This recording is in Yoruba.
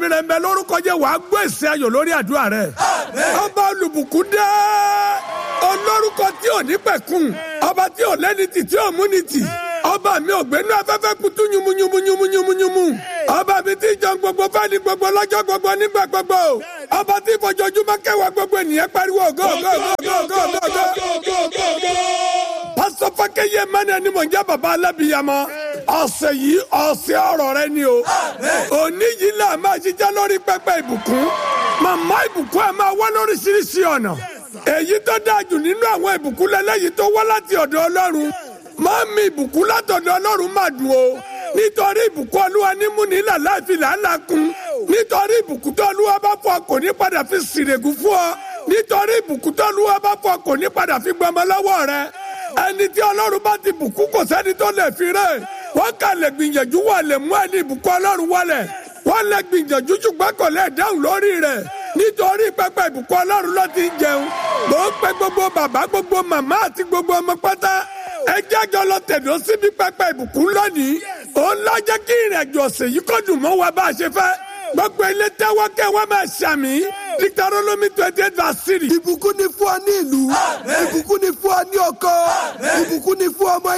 rẹ̀ ń bẹ lórúkọ jẹ́ wàá gbọ́ èsì ayọ̀ lórí àdúrà rẹ̀ ọba olùbùkún dé olórúkọ tí ò ní pẹ̀kun ọba tí ò lẹ́ni tì tí ò múni tì ọba mi ò gbénú afẹ́fẹ́ kutu yumunyumunyumunyumunyumu ọba mi ti jọ gbogbo fẹ́ni gbogbo lọ́jọ́ gbogbo nígbà gbogbo ọba tí ìfọ̀jọ́júmọ́ kẹwàá gbogbo ènìyàn pariwo go go go go go go go. pásítọ̀ fákẹ́yẹ mẹ́rin ni mò ń jẹ́ bàbá alábìyamọ ọ̀sẹ̀ yìí ọ̀sẹ̀ ọ̀rọ̀ rẹ ni o òní yìí là máa ṣiṣẹ́ lórí pẹpẹ ìbùkún màmá ìbùkún ẹ̀ máa wá lóríṣiríṣi ọ̀nà èyí tó dáa jù nínú àwọn ìbùkún lẹ́lẹ́yìí tó wá láti ọ̀dọ̀ ọlọ́run máa mi ìbùkún látọ̀dọ̀ ọlọ́run máa dùn o nítorí ìbùkún olúwa ní múni là láìfi làálàá kun nítorí ìbùkún tó olúwa bá fọ kò ní padà fi sìrègùn fún ọ nítorí ìbùkún tó olúwa bá fọ kò ní padà fi gbọmọ lọ́wọ́ rẹ ẹni tí ọlọ́run bá ti bùkún kò sẹ́ni tó lè fi rẹ̀ wọ́n kà lè gbìyànjú wà lè mú ẹni ìbùkún ọlọ́run wọlẹ̀ wọ́n lè gbìyànjú ṣùgbọ́n kò lè dáhùn lórí rẹ̀ nítorí pẹpẹ ìbùkún ọlọ́run ló ti ń jẹun mò ń pe gbogbo bàbá gbogbo màmá àti gbogbo ọmọ pátá ẹ jájọ lọ tẹ̀dọ́ síbi pẹpẹ ìbùkún lónìí òun lọ jẹ́ kí ìrìnàjò ọ̀sẹ̀ yìí kó dùn mọ́ wa bá a ṣe fẹ́ gbogbo ilé tẹ́wọ́ kẹ́ wọ́n máa ṣàmì Deuteronomy twenty eight verse three. ìbùkún ni fún ọ ní ìlú ìbùkún ni fún ọ ní ọkọ ìbùkún ni fún ọmọ